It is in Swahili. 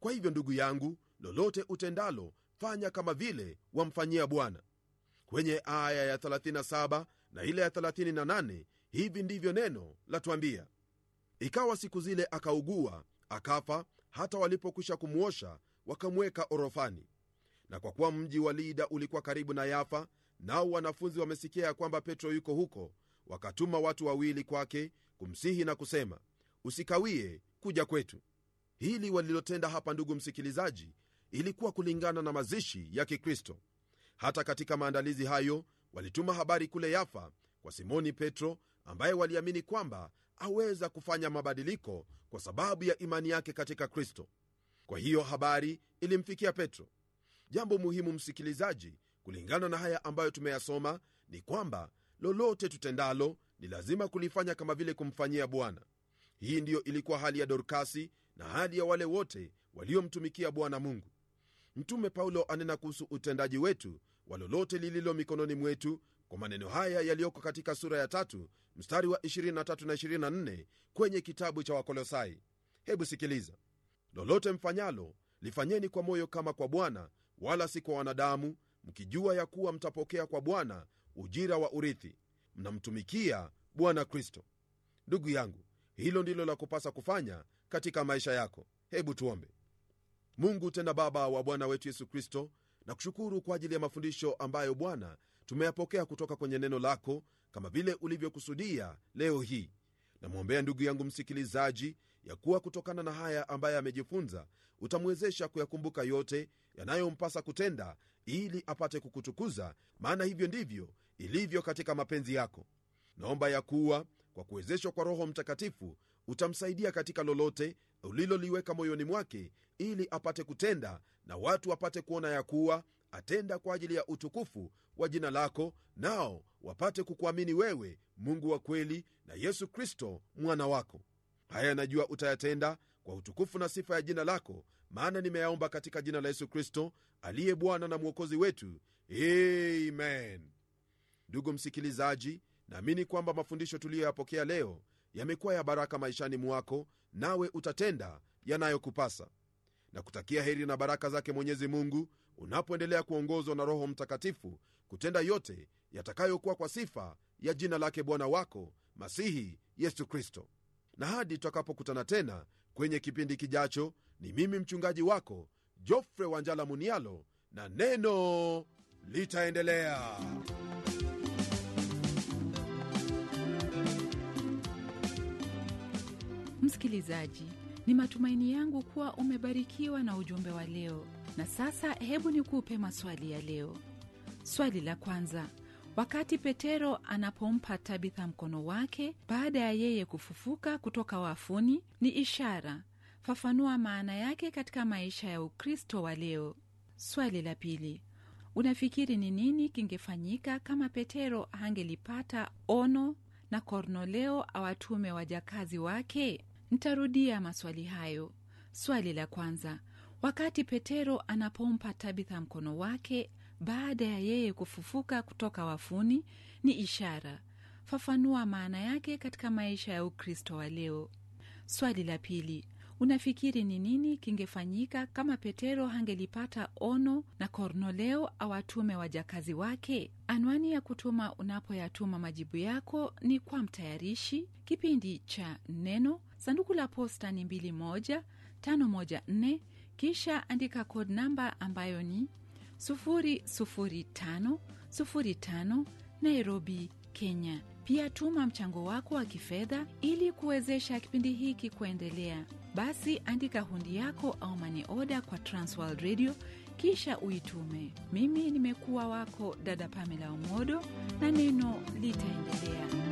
kwa hivyo ndugu yangu lolote utendalo fanya kama vile wamfanyia bwana kwenye aya ya 37 na ile ya 38 hivi ndivyo neno latwambia ikawa siku zile akaugua akafa hata walipokwisha kumwosha wakamweka orofani na kwa kuwa mji wa lida ulikuwa karibu na yafa nao wanafunzi wamesikia ya kwamba petro yuko huko wakatuma watu wawili kwake kumsihi na kusema usikawie kuja kwetu hili walilotenda hapa ndugu msikilizaji ilikuwa kulingana na mazishi ya kikristo hata katika maandalizi hayo walituma habari kule yafa kwa simoni petro ambaye waliamini kwamba aweza kufanya mabadiliko kwa sababu ya imani yake katika kristo kwa hiyo habari ilimfikia petro jambo muhimu msikilizaji kulingana na haya ambayo tumeyasoma ni kwamba lolote tutendalo ni lazima kulifanya kama vile kumfanyia bwana hii ndiyo ilikuwa hali ya dorkasi na hali ya wale wote waliomtumikia bwana mungu mtume paulo anena kuhusu utendaji wetu wa lolote lililo mikononi mwetu kwa maneno haya yaliyoko katika sura ya tatu mstari wa 23 na 24 kwenye kitabu cha wakolosai hebu sikiliza lolote mfanyalo lifanyeni kwa moyo kama kwa bwana wala si kwa wanadamu mkijua ya kuwa mtapokea kwa bwana ujira wa urithi mnamtumikia bwana kristo ndugu yangu hilo ndilo la kupasa kufanya katika maisha yako hebu tuombe mungu tena baba wa bwana wetu yesu kristo na kushukuru kwa ajili ya mafundisho ambayo bwana tumeyapokea kutoka kwenye neno lako kama vile ulivyokusudia leo hii namwombea ndugu yangu msikilizaji ya kuwa kutokana na haya ambaye amejifunza utamwezesha kuyakumbuka yote yanayompasa kutenda ili apate kukutukuza maana hivyo ndivyo ilivyo katika mapenzi yako naomba ya kuwa kwa kuwezeshwa kwa roho mtakatifu utamsaidia katika lolote uliloliweka moyoni mwake ili apate kutenda na watu wapate kuona ya kuwa atenda kwa ajili ya utukufu wa jina lako nao wapate kukuamini wewe mungu wa kweli na yesu kristo mwana wako haya najua utayatenda kwa utukufu na sifa ya jina lako maana nimeyaomba katika jina la yesu kristo aliye bwana na mwokozi wetu amen ndugu msikilizaji naamini kwamba mafundisho tuliyoyapokea leo yamekuwa ya baraka maishani mwako nawe utatenda yanayokupasa na kutakia heri na baraka zake mwenyezi mungu unapoendelea kuongozwa na roho mtakatifu kutenda yote yatakayokuwa kwa sifa ya jina lake bwana wako masihi yesu kristo na hadi tutakapokutana tena kwenye kipindi kijacho ni mimi mchungaji wako jofre wanjala munialo na neno litaendelea msikilizaji ni matumaini yangu kuwa umebarikiwa na ujumbe wa leo na sasa hebu nikupe maswali ya leo swali la kwanza wakati petero anapompa tabitha mkono wake baada ya yeye kufufuka kutoka wafuni ni ishara fafanua maana yake katika maisha ya ukristo wa leo swali la pili unafikiri ni nini kingefanyika kama petero hangelipata ono na kornoleo awatume wajakazi wake ntarudia maswali hayo swali la kwanza wakati petero anapompa tabitha mkono wake baada ya yeye kufufuka kutoka wafuni ni ishara fafanua maana yake katika maisha ya ukristo wa leo swali la pili unafikiri ni nini kingefanyika kama petero hangelipata ono na kornoleo awatume wajakazi wake anwani ya kutuma unapoyatuma majibu yako ni kwa mtayarishi kipindi cha neno sanduku la posta ni 2154 kisha andika kod namba ambayo ni 00505 nairobi kenya pia tuma mchango wako wa kifedha ili kuwezesha kipindi hiki kuendelea basi andika hundi yako au mani oda kwa transworld radio kisha uitume mimi nimekuwa wako dada pamela omodo na neno litaendelea